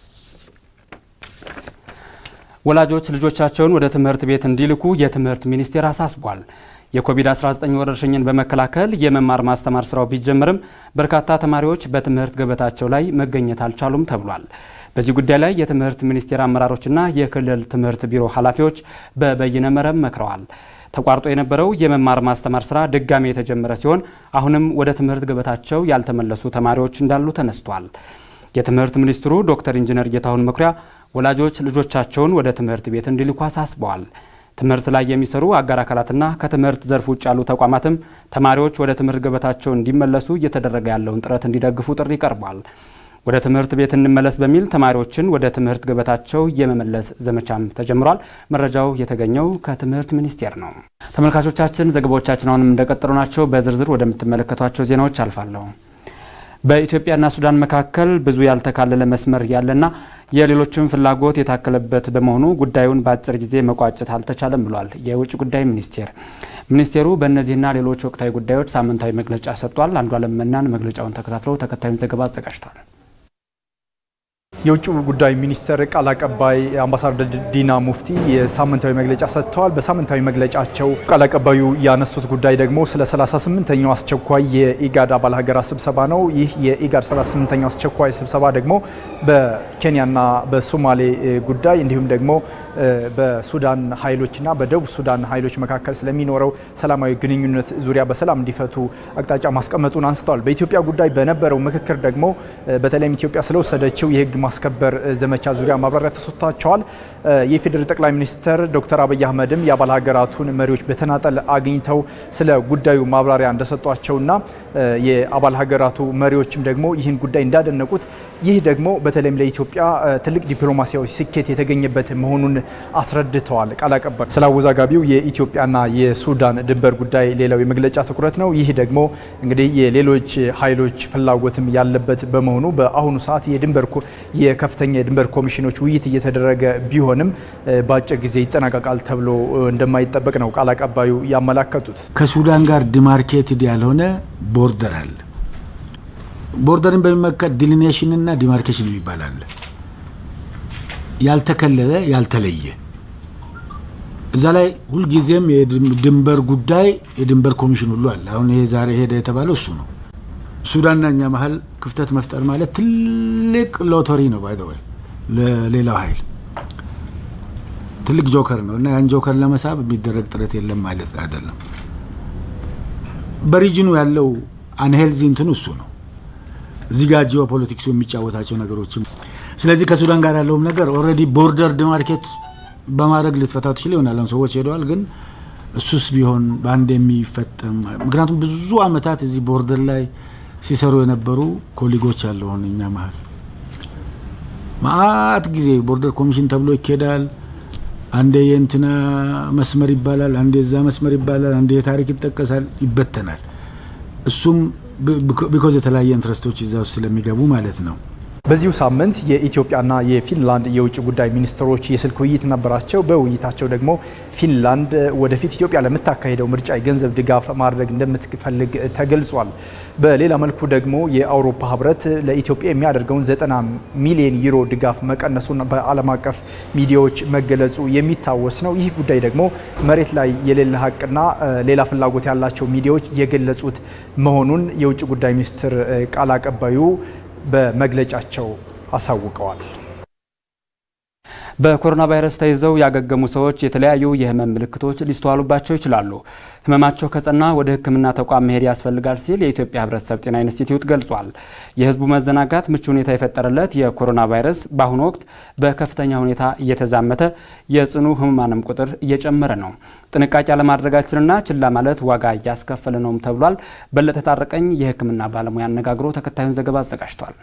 ወላጆች ልጆቻቸውን ወደ ትምህርት ቤት እንዲልኩ የትምህርት ሚኒስቴር አሳስቧል። የኮቪድ-19 ወረርሽኝን በመከላከል የመማር ማስተማር ስራው ቢጀምርም በርካታ ተማሪዎች በትምህርት ገበታቸው ላይ መገኘት አልቻሉም ተብሏል። በዚህ ጉዳይ ላይ የትምህርት ሚኒስቴር አመራሮችና የክልል ትምህርት ቢሮ ኃላፊዎች በበይነ መረብ መክረዋል። ተቋርጦ የነበረው የመማር ማስተማር ስራ ድጋሜ የተጀመረ ሲሆን አሁንም ወደ ትምህርት ገበታቸው ያልተመለሱ ተማሪዎች እንዳሉ ተነስቷል። የትምህርት ሚኒስትሩ ዶክተር ኢንጂነር ጌታሁን መኩሪያ ወላጆች ልጆቻቸውን ወደ ትምህርት ቤት እንዲልኩ አሳስበዋል። ትምህርት ላይ የሚሰሩ አጋር አካላትና ከትምህርት ዘርፍ ውጭ ያሉ ተቋማትም ተማሪዎች ወደ ትምህርት ገበታቸው እንዲመለሱ እየተደረገ ያለውን ጥረት እንዲደግፉ ጥሪ ቀርቧል። ወደ ትምህርት ቤት እንመለስ በሚል ተማሪዎችን ወደ ትምህርት ገበታቸው የመመለስ ዘመቻም ተጀምሯል። መረጃው የተገኘው ከትምህርት ሚኒስቴር ነው። ተመልካቾቻችን ዘገባዎቻችን አሁንም እንደቀጠሉ ናቸው። በዝርዝር ወደምትመለከቷቸው ዜናዎች አልፋለሁ። በኢትዮጵያና ሱዳን መካከል ብዙ ያልተካለለ መስመር ያለና የሌሎችም ፍላጎት የታከለበት በመሆኑ ጉዳዩን በአጭር ጊዜ መቋጨት አልተቻለም ብሏል የውጭ ጉዳይ ሚኒስቴር። ሚኒስቴሩ በእነዚህና ሌሎች ወቅታዊ ጉዳዮች ሳምንታዊ መግለጫ ሰጥቷል። አንዷለም መናን መግለጫውን ተከታትለው ተከታዩን ዘገባ አዘጋጅቷል። የውጭ ጉዳይ ሚኒስቴር ቃል አቀባይ አምባሳደር ዲና ሙፍቲ የሳምንታዊ መግለጫ ሰጥተዋል። በሳምንታዊ መግለጫቸው ቃል አቀባዩ ያነሱት ጉዳይ ደግሞ ስለ 38ኛው አስቸኳይ የኢጋድ አባል ሀገራት ስብሰባ ነው። ይህ የኢጋድ 38ኛው አስቸኳይ ስብሰባ ደግሞ በኬንያና በሶማሌ ጉዳይ እንዲሁም ደግሞ በሱዳን ኃይሎችና በደቡብ ሱዳን ኃይሎች መካከል ስለሚኖረው ሰላማዊ ግንኙነት ዙሪያ በሰላም እንዲፈቱ አቅጣጫ ማስቀመጡን አንስተዋል። በኢትዮጵያ ጉዳይ በነበረው ምክክር ደግሞ በተለይም ኢትዮጵያ ስለወሰደችው የህግ ማስከበር ዘመቻ ዙሪያ ማብራሪያ ተሰጥቷቸዋል። የፌዴራል ጠቅላይ ሚኒስትር ዶክተር አብይ አህመድም የአባል ሀገራቱን መሪዎች በተናጠል አግኝተው ስለ ጉዳዩ ማብራሪያ እንደሰጧቸውና የአባል ሀገራቱ መሪዎችም ደግሞ ይህን ጉዳይ እንዳደነቁት ይህ ደግሞ በተለይም ለኢትዮጵያ ትልቅ ዲፕሎማሲያዊ ስኬት የተገኘበት መሆኑን አስረድተዋል። ቃል አቀባይ ስለ አወዛጋቢው የኢትዮጵያና የሱዳን ድንበር ጉዳይ ሌላው የመግለጫ ትኩረት ነው። ይህ ደግሞ እንግዲህ የሌሎች ኃይሎች ፍላጎትም ያለበት በመሆኑ በአሁኑ ሰዓት የድንበር የከፍተኛ የድንበር ኮሚሽኖች ውይይት እየተደረገ ቢሆንም በአጭር ጊዜ ይጠናቀቃል ተብሎ እንደማይጠበቅ ነው ቃል አቀባዩ ያመላከቱት። ከሱዳን ጋር ዲማርኬትድ ያልሆነ ቦርደር አለ። ቦርደርን በሚመለከት ዲሊኔሽን እና ዲማርኬሽን ይባላል። ያልተከለለ ያልተለየ እዛ ላይ ሁልጊዜም የድንበር ጉዳይ የድንበር ኮሚሽን ሁሉ አለ። አሁን ይሄ ዛሬ ሄደ የተባለው እሱ ነው። ሱዳንና እኛ መሀል ክፍተት መፍጠር ማለት ትልቅ ሎተሪ ነው። ባይ ወይ ለሌላው ኃይል ትልቅ ጆከር ነው እና ያን ጆከር ለመሳብ የሚደረግ ጥረት የለም ማለት አይደለም። በሪጅኑ ያለው አንሄልዚ እንትን እሱ ነው። እዚህ ጋር ጂኦ ፖለቲክሱ የሚጫወታቸው ነገሮችም ስለዚህ ከሱዳን ጋር ያለውም ነገር ኦልሬዲ ቦርደር ዲማርኬት በማድረግ ልትፈታ ትችል ይሆናል። ሰዎች ሄደዋል ግን እሱስ ቢሆን በአንድ የሚፈጠም ምክንያቱም ብዙ አመታት እዚህ ቦርደር ላይ ሲሰሩ የነበሩ ኮሊጎች አለሆን እኛ መሀል ማአት ጊዜ ቦርደር ኮሚሽን ተብሎ ይኬዳል። አንዴ የእንትና መስመር ይባላል፣ አንዴ የዛ መስመር ይባላል፣ አንዴ የታሪክ ይጠቀሳል፣ ይበተናል። እሱም ቢኮዝ የተለያየ ኢንትረስቶች እዛ ውስጥ ስለሚገቡ ማለት ነው። በዚሁ ሳምንት የኢትዮጵያና የፊንላንድ የውጭ ጉዳይ ሚኒስትሮች የስልክ ውይይት ነበራቸው። በውይይታቸው ደግሞ ፊንላንድ ወደፊት ኢትዮጵያ ለምታካሄደው ምርጫ የገንዘብ ድጋፍ ማድረግ እንደምትፈልግ ተገልጿል። በሌላ መልኩ ደግሞ የአውሮፓ ህብረት ለኢትዮጵያ የሚያደርገውን 90 ሚሊዮን ዩሮ ድጋፍ መቀነሱን በዓለም አቀፍ ሚዲያዎች መገለጹ የሚታወስ ነው። ይህ ጉዳይ ደግሞ መሬት ላይ የሌለ ሀቅና ሌላ ፍላጎት ያላቸው ሚዲያዎች የገለጹት መሆኑን የውጭ ጉዳይ ሚኒስትር ቃል አቀባዩ በመግለጫቸው አሳውቀዋል። በኮሮና ቫይረስ ተይዘው ያገገሙ ሰዎች የተለያዩ የህመም ምልክቶች ሊስተዋሉባቸው ይችላሉ። ህመማቸው ከጸና ወደ ሕክምና ተቋም መሄድ ያስፈልጋል ሲል የኢትዮጵያ ሕብረተሰብ ጤና ኢንስቲትዩት ገልጿል። የህዝቡ መዘናጋት ምቹ ሁኔታ የፈጠረለት የኮሮና ቫይረስ በአሁኑ ወቅት በከፍተኛ ሁኔታ እየተዛመተ የጽኑ ህሙማንም ቁጥር እየጨመረ ነው። ጥንቃቄ አለማድረጋችንና ችላ ማለት ዋጋ እያስከፈለ ነውም ተብሏል። በለጠ ታረቀኝ የህክምና ባለሙያ አነጋግሮ ተከታዩን ዘገባ አዘጋጅቷል።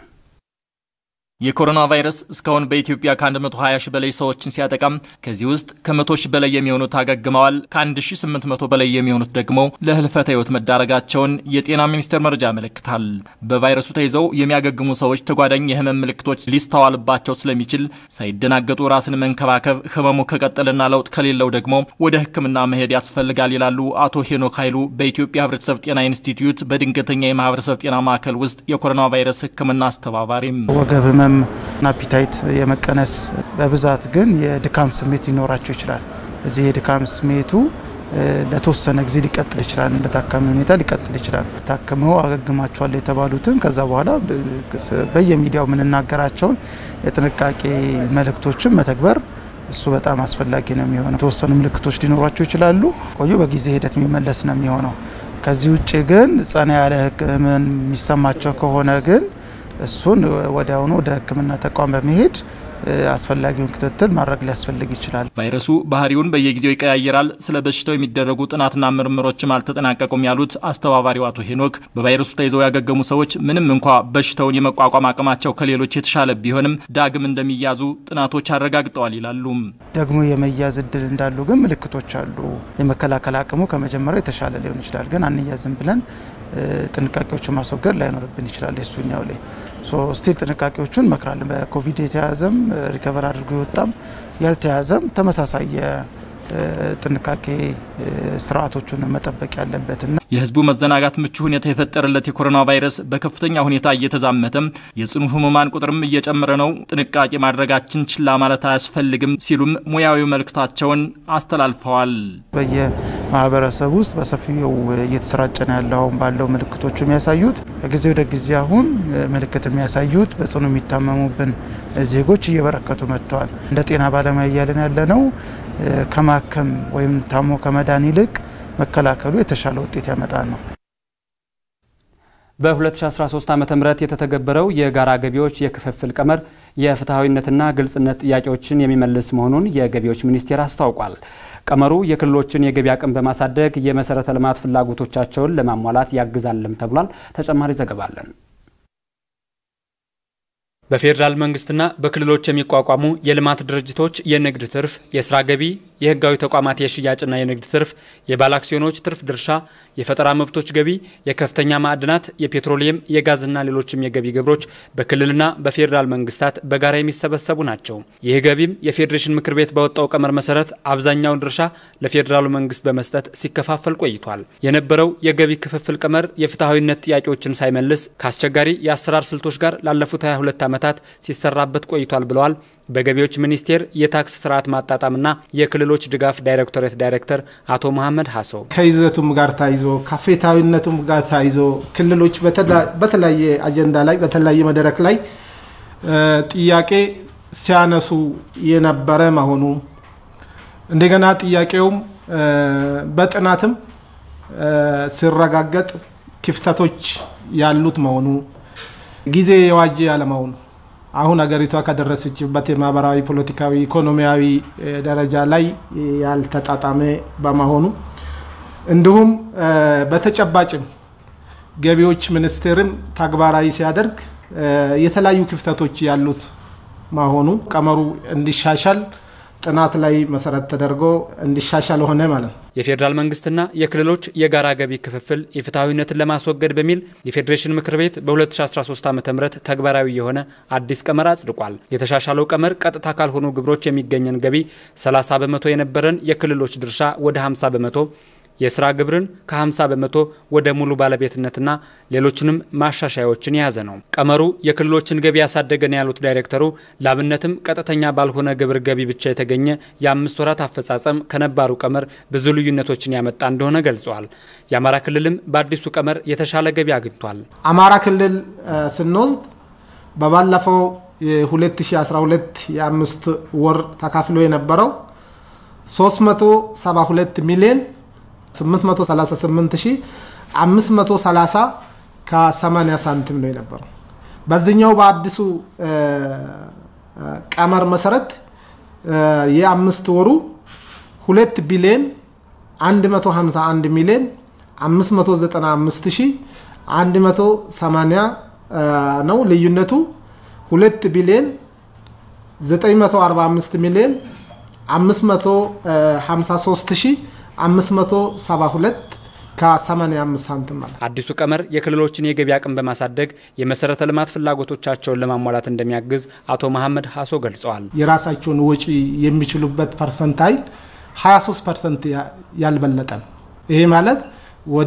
የኮሮና ቫይረስ እስካሁን በኢትዮጵያ ከ120 ሺህ በላይ ሰዎችን ሲያጠቃም ከዚህ ውስጥ ከ100 ሺህ በላይ የሚሆኑት አገግመዋል። ከ1800 በላይ የሚሆኑት ደግሞ ለህልፈተ ህይወት መዳረጋቸውን የጤና ሚኒስቴር መረጃ ያመለክታል። በቫይረሱ ተይዘው የሚያገግሙ ሰዎች ተጓዳኝ የህመም ምልክቶች ሊስተዋልባቸው ስለሚችል ሳይደናገጡ ራስን መንከባከብ፣ ህመሙ ከቀጠልና ለውጥ ከሌለው ደግሞ ወደ ህክምና መሄድ ያስፈልጋል ይላሉ አቶ ሄኖክ ኃይሉ በኢትዮጵያ ህብረተሰብ ጤና ኢንስቲትዩት በድንገተኛ የማህበረሰብ ጤና ማዕከል ውስጥ የኮሮና ቫይረስ ህክምና አስተባባሪም ወገብ ህመም አፒታይት የመቀነስ በብዛት ግን የድካም ስሜት ሊኖራቸው ይችላል። እዚህ የድካም ስሜቱ ለተወሰነ ጊዜ ሊቀጥል ይችላል። እንደ ታካሚ ሁኔታ ሊቀጥል ይችላል። ታክመው አገግማቸዋል የተባሉትም ከዛ በኋላ በየሚዲያው የምንናገራቸውን የጥንቃቄ መልእክቶችን መተግበር እሱ በጣም አስፈላጊ ነው የሚሆነው። የተወሰኑ ምልክቶች ሊኖሯቸው ይችላሉ። ቆዩ በጊዜ ሂደት የሚመለስ ነው የሚሆነው። ከዚህ ውጭ ግን ጸና ያለ ህመም የሚሰማቸው ከሆነ ግን እሱን ወዲያውኑ ወደ ሕክምና ተቋም በመሄድ አስፈላጊውን ክትትል ማድረግ ሊያስፈልግ ይችላል። ቫይረሱ ባህሪውን በየጊዜው ይቀያየራል። ስለ በሽታው የሚደረጉ ጥናትና ምርምሮችም አልተጠናቀቁም ያሉት አስተባባሪው አቶ ሄኖክ በቫይረሱ ተይዘው ያገገሙ ሰዎች ምንም እንኳ በሽታውን የመቋቋም አቅማቸው ከሌሎች የተሻለ ቢሆንም ዳግም እንደሚያዙ ጥናቶች አረጋግጠዋል ይላሉ። ደግሞ የመያዝ እድል እንዳሉ ግን ምልክቶች አሉ። የመከላከል አቅሙ ከመጀመሪያው የተሻለ ሊሆን ይችላል። ግን አንያዝም ብለን ጥንቃቄዎችን ማስወገድ ላይኖርብን ይችላል። የሱኛው ላይ ስቲል ጥንቃቄዎቹን መክራለን። በኮቪድ የተያዘም ሪከቨር አድርጎ የወጣም ያልተያዘም ተመሳሳይ ጥንቃቄ ስርዓቶቹን መጠበቅ ያለበትና የህዝቡ መዘናጋት ምቹ ሁኔታ የፈጠረለት የኮሮና ቫይረስ በከፍተኛ ሁኔታ እየተዛመተም የጽኑ ህሙማን ቁጥርም እየጨመረ ነው። ጥንቃቄ ማድረጋችን ችላ ማለት አያስፈልግም ሲሉም ሙያዊ መልእክታቸውን አስተላልፈዋል። በየማህበረሰብ ውስጥ በሰፊው እየተሰራጨ ነው ያለው አሁን ባለው ምልክቶቹ የሚያሳዩት ከጊዜ ወደ ጊዜ አሁን ምልክት የሚያሳዩት በጽኑ የሚታመሙብን ዜጎች እየበረከቱ መጥተዋል። እንደ ጤና ባለሙያ እያለን ያለ ነው ከማከም ወይም ታሞ ከመዳን ይልቅ መከላከሉ የተሻለ ውጤት ያመጣል ነው። በ2013 ዓ ም የተተገበረው የጋራ ገቢዎች የክፍፍል ቀመር የፍትሐዊነትና ግልጽነት ጥያቄዎችን የሚመልስ መሆኑን የገቢዎች ሚኒስቴር አስታውቋል። ቀመሩ የክልሎችን የገቢ አቅም በማሳደግ የመሰረተ ልማት ፍላጎቶቻቸውን ለማሟላት ያግዛልም ተብሏል። ተጨማሪ ዘገባ አለን። በፌዴራል መንግስትና በክልሎች የሚቋቋሙ የልማት ድርጅቶች የንግድ ትርፍ፣ የስራ ገቢ፣ የህጋዊ ተቋማት የሽያጭና የንግድ ትርፍ፣ የባለ አክሲዮኖች ትርፍ ድርሻ፣ የፈጠራ መብቶች ገቢ፣ የከፍተኛ ማዕድናት፣ የፔትሮሊየም፣ የጋዝና ሌሎችም የገቢ ግብሮች በክልልና በፌዴራል መንግስታት በጋራ የሚሰበሰቡ ናቸው። ይህ ገቢም የፌዴሬሽን ምክር ቤት ባወጣው ቀመር መሰረት አብዛኛውን ድርሻ ለፌዴራሉ መንግስት በመስጠት ሲከፋፈል ቆይቷል። የነበረው የገቢ ክፍፍል ቀመር የፍትሐዊነት ጥያቄዎችን ሳይመልስ ከአስቸጋሪ የአሰራር ስልቶች ጋር ላለፉት 22 ዓመታት ሲሰራበት ቆይቷል ብለዋል በገቢዎች ሚኒስቴር የታክስ ስርዓት ማጣጣምና የክልሎች ድጋፍ ዳይሬክቶሬት ዳይሬክተር አቶ መሐመድ ሀሶ ከይዘቱም ጋር ታይዞ ከፍትሐዊነቱም ጋር ታይዞ ክልሎች በተለያየ አጀንዳ ላይ በተለያየ መድረክ ላይ ጥያቄ ሲያነሱ የነበረ መሆኑ እንደገና ጥያቄውም በጥናትም ሲረጋገጥ ክፍተቶች ያሉት መሆኑ ጊዜ የዋጀ ያለመሆኑ አሁን ሀገሪቷ ከደረሰችበት የማህበራዊ፣ ፖለቲካዊ፣ ኢኮኖሚያዊ ደረጃ ላይ ያልተጣጣመ በመሆኑ እንዲሁም በተጨባጭም ገቢዎች ሚኒስቴርም ተግባራዊ ሲያደርግ የተለያዩ ክፍተቶች ያሉት መሆኑ ቀመሩ እንዲሻሻል ጥናት ላይ መሰረት ተደርጎ እንዲሻሻል ሆነ ማለት ነው። የፌዴራል መንግስትና የክልሎች የጋራ ገቢ ክፍፍል የፍትሐዊነትን ለማስወገድ በሚል የፌዴሬሽን ምክር ቤት በ2013 ዓ ም ተግባራዊ የሆነ አዲስ ቀመር አጽድቋል። የተሻሻለው ቀመር ቀጥታ ካልሆኑ ግብሮች የሚገኘን ገቢ 30 በመቶ የነበረን የክልሎች ድርሻ ወደ 50 በመቶ የስራ ግብርን ከ50 በመቶ ወደ ሙሉ ባለቤትነትና ሌሎችንም ማሻሻያዎችን የያዘ ነው። ቀመሩ የክልሎችን ገቢ ያሳደገ ነው ያሉት ዳይሬክተሩ፣ ላብነትም ቀጥተኛ ባልሆነ ግብር ገቢ ብቻ የተገኘ የአምስት ወራት አፈጻጸም ከነባሩ ቀመር ብዙ ልዩነቶችን ያመጣ እንደሆነ ገልጸዋል። የአማራ ክልልም በአዲሱ ቀመር የተሻለ ገቢ አግኝቷል። አማራ ክልል ስንወስድ በባለፈው የ2012 የአምስት ወር ተካፍሎ የነበረው 372 ሚሊዮን 838530 ከ80 ሳንቲም ነው የነበረው። በዚህኛው በአዲሱ ቀመር መሰረት የአምስት ወሩ 2 ቢሊዮን 151 ሚሊዮን 595180 ነው። ልዩነቱ 2 ቢሊዮን 945 ሚሊዮን 553572 ከ85 ሳንቲም ማለት አዲሱ ቀመር የክልሎችን የገቢ አቅም በማሳደግ የመሰረተ ልማት ፍላጎቶቻቸውን ለማሟላት እንደሚያግዝ አቶ መሐመድ ሀሶ ገልጸዋል። የራሳቸውን ወጪ የሚችሉበት ፐርሰንታይል 23 ፐርሰንት ያልበለጠ ነው። ይሄ ማለት ወደ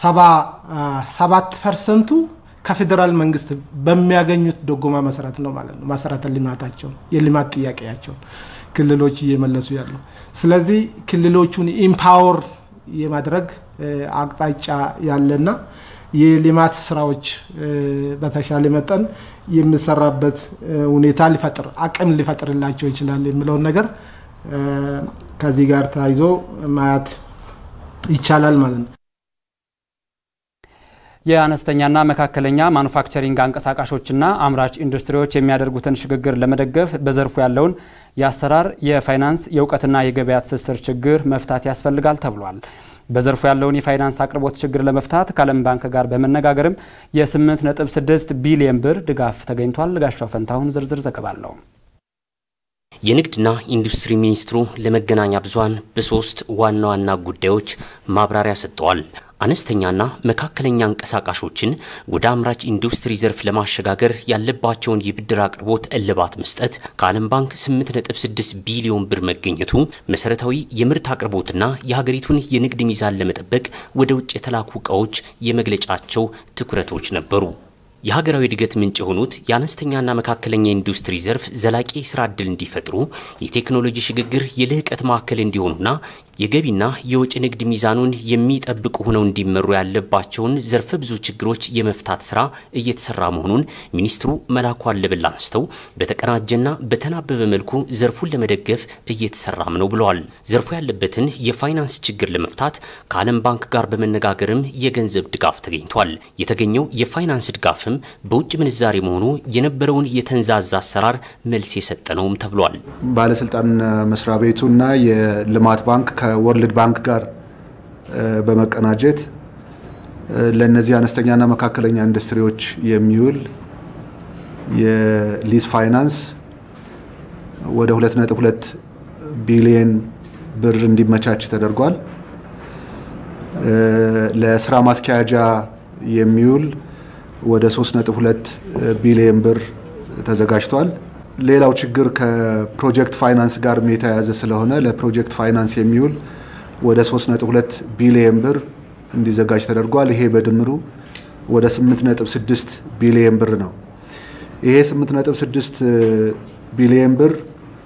77 ፐርሰንቱ ከፌዴራል መንግስት በሚያገኙት ድጎማ መሰረት ነው ማለት ነው። መሰረተ ልማታቸውን የልማት ጥያቄያቸውን ክልሎች እየመለሱ ያሉ። ስለዚህ ክልሎቹን ኢምፓወር የማድረግ አቅጣጫ ያለና የልማት ስራዎች በተሻለ መጠን የሚሰራበት ሁኔታ ሊፈጥር አቅም ሊፈጥርላቸው ይችላል የሚለውን ነገር ከዚህ ጋር ተያይዞ ማየት ይቻላል ማለት ነው። የአነስተኛና መካከለኛ ማኑፋክቸሪንግ አንቀሳቃሾችና አምራች ኢንዱስትሪዎች የሚያደርጉትን ሽግግር ለመደገፍ በዘርፉ ያለውን የአሰራር፣ የፋይናንስ፣ የእውቀትና የገበያ ትስስር ችግር መፍታት ያስፈልጋል ተብሏል። በዘርፉ ያለውን የፋይናንስ አቅርቦት ችግር ለመፍታት ከዓለም ባንክ ጋር በመነጋገርም የ8.6 ቢሊዮን ብር ድጋፍ ተገኝቷል። ጋሻው ፈንታሁን ዝርዝር ዘገባ አለው። የንግድና ኢንዱስትሪ ሚኒስትሩ ለመገናኛ ብዙኃን በሶስት ዋና ዋና ጉዳዮች ማብራሪያ ሰጥተዋል። አነስተኛና መካከለኛ አንቀሳቃሾችን ወደ አምራች ኢንዱስትሪ ዘርፍ ለማሸጋገር ያለባቸውን የብድር አቅርቦት እልባት መስጠት፣ ከዓለም ባንክ 8.6 ቢሊዮን ብር መገኘቱ መሰረታዊ የምርት አቅርቦትና የሀገሪቱን የንግድ ሚዛን ለመጠበቅ ወደ ውጭ የተላኩ እቃዎች የመግለጫቸው ትኩረቶች ነበሩ። የሀገራዊ እድገት ምንጭ የሆኑት የአነስተኛና መካከለኛ ኢንዱስትሪ ዘርፍ ዘላቂ የስራ ዕድል እንዲፈጥሩ የቴክኖሎጂ ሽግግር የልህቀት ማዕከል እንዲሆኑና የገቢና የወጪ ንግድ ሚዛኑን የሚጠብቁ ሆነው እንዲመሩ ያለባቸውን ዘርፈ ብዙ ችግሮች የመፍታት ስራ እየተሰራ መሆኑን ሚኒስትሩ መላኩ አለበል አንስተው በተቀናጀና በተናበበ መልኩ ዘርፉን ለመደገፍ እየተሰራም ነው ብለዋል። ዘርፉ ያለበትን የፋይናንስ ችግር ለመፍታት ከዓለም ባንክ ጋር በመነጋገርም የገንዘብ ድጋፍ ተገኝቷል። የተገኘው የፋይናንስ ድጋፍም በውጭ ምንዛሬ መሆኑ የነበረውን የተንዛዛ አሰራር መልስ የሰጠ ነውም ተብሏል። ባለስልጣን መስሪያ ቤቱና የልማት ባንክ ከወርልድ ባንክ ጋር በመቀናጀት ለእነዚህ አነስተኛና መካከለኛ ኢንዱስትሪዎች የሚውል የሊዝ ፋይናንስ ወደ 2.2 ቢሊየን ብር እንዲመቻች ተደርጓል። ለስራ ማስኪያጃ የሚውል ወደ 3.2 ቢሊየን ብር ተዘጋጅቷል። ሌላው ችግር ከፕሮጀክት ፋይናንስ ጋር የተያያዘ ስለሆነ ለፕሮጀክት ፋይናንስ የሚውል ወደ 3.2 ቢሊየን ብር እንዲዘጋጅ ተደርጓል። ይሄ በድምሩ ወደ 8.6 ቢሊየን ብር ነው። ይሄ 8.6 ቢሊየን ብር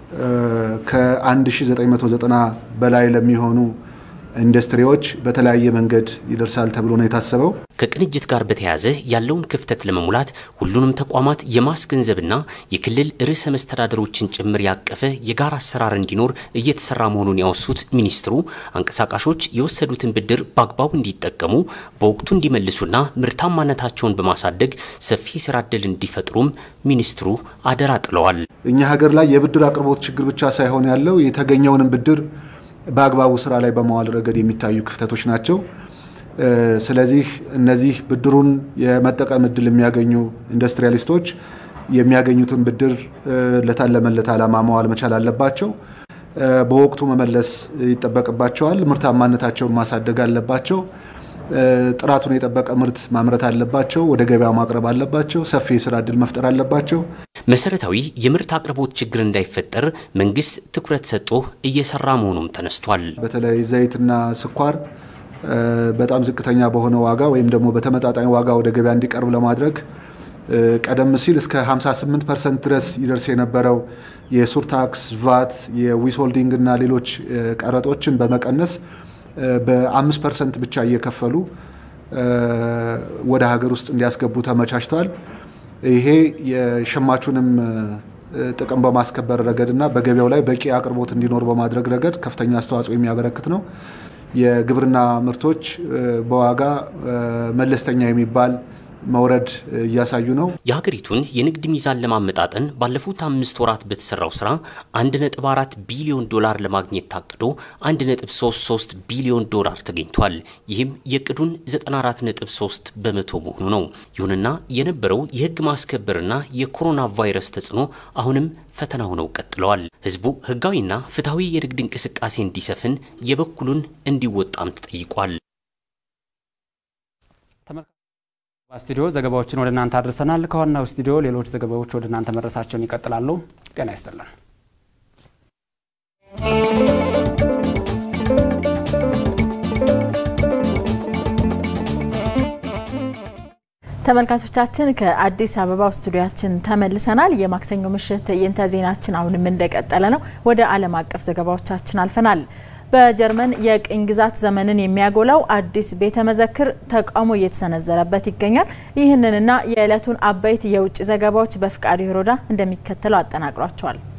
ከ1990 በላይ ለሚሆኑ ኢንዱስትሪዎች በተለያየ መንገድ ይደርሳል ተብሎ ነው የታሰበው። ከቅንጅት ጋር በተያያዘ ያለውን ክፍተት ለመሙላት ሁሉንም ተቋማት የማስገንዘብና የክልል ርዕሰ መስተዳደሮችን ጭምር ያቀፈ የጋራ አሰራር እንዲኖር እየተሰራ መሆኑን ያወሱት ሚኒስትሩ አንቀሳቃሾች የወሰዱትን ብድር በአግባቡ እንዲጠቀሙ በወቅቱ እንዲመልሱና ምርታማነታቸውን በማሳደግ ሰፊ ስራ ዕድል እንዲፈጥሩም ሚኒስትሩ አደራ ጥለዋል። እኛ ሀገር ላይ የብድር አቅርቦት ችግር ብቻ ሳይሆን ያለው የተገኘውንም ብድር በአግባቡ ስራ ላይ በማዋል ረገድ የሚታዩ ክፍተቶች ናቸው። ስለዚህ እነዚህ ብድሩን የመጠቀም እድል የሚያገኙ ኢንዱስትሪያሊስቶች የሚያገኙትን ብድር ለታለመለት ዓላማ መዋል መቻል አለባቸው። በወቅቱ መመለስ ይጠበቅባቸዋል። ምርታማነታቸውን ማሳደግ አለባቸው። ጥራቱን የጠበቀ ምርት ማምረት አለባቸው። ወደ ገበያ ማቅረብ አለባቸው። ሰፊ የስራ እድል መፍጠር አለባቸው። መሰረታዊ የምርት አቅርቦት ችግር እንዳይፈጠር መንግስት ትኩረት ሰጥቶ እየሰራ መሆኑም ተነስቷል። በተለይ ዘይትና ስኳር በጣም ዝቅተኛ በሆነ ዋጋ ወይም ደግሞ በተመጣጣኝ ዋጋ ወደ ገበያ እንዲቀርብ ለማድረግ ቀደም ሲል እስከ 58 ፐርሰንት ድረስ ይደርስ የነበረው የሱር ታክስ፣ ቫት፣ የዊስሆልዲንግ እና ሌሎች ቀረጦችን በመቀነስ በአምስት ፐርሰንት ብቻ እየከፈሉ ወደ ሀገር ውስጥ እንዲያስገቡ ተመቻችቷል። ይሄ የሸማቹንም ጥቅም በማስከበር ረገድና በገበያው ላይ በቂ አቅርቦት እንዲኖር በማድረግ ረገድ ከፍተኛ አስተዋጽኦ የሚያበረክት ነው። የግብርና ምርቶች በዋጋ መለስተኛ የሚባል መውረድ እያሳዩ ነው። የሀገሪቱን የንግድ ሚዛን ለማመጣጠን ባለፉት አምስት ወራት በተሰራው ስራ 1.4 ቢሊዮን ዶላር ለማግኘት ታቅዶ 1.33 ቢሊዮን ዶላር ተገኝቷል። ይህም የእቅዱን 94.3 በመቶ መሆኑ ነው። ይሁንና የነበረው የህግ ማስከበርና የኮሮና ቫይረስ ተጽዕኖ አሁንም ፈተና ሆነው ቀጥለዋል። ህዝቡ ህጋዊና ፍትሐዊ የንግድ እንቅስቃሴ እንዲሰፍን የበኩሉን እንዲወጣም ተጠይቋል። ስቱዲዮ ዘገባዎችን ወደ እናንተ አድርሰናል። ከዋናው ስቱዲዮ ሌሎች ዘገባዎች ወደ እናንተ መድረሳቸውን ይቀጥላሉ። ጤና ይስጥልን። ተመልካቾቻችን ከአዲስ አበባው ስቱዲያችን ተመልሰናል። የማክሰኞ ምሽት ትዕይንተ ዜናችን አሁንም እንደቀጠለ ነው። ወደ ዓለም አቀፍ ዘገባዎቻችን አልፈናል። በጀርመን የቅኝ ግዛት ዘመንን የሚያጎላው አዲስ ቤተ መዘክር ተቃውሞ እየተሰነዘረበት ይገኛል። ይህንንና የዕለቱን አበይት የውጭ ዘገባዎች በፍቃዱ ሂሮዳ እንደሚከተለው አጠናቅሯቸዋል።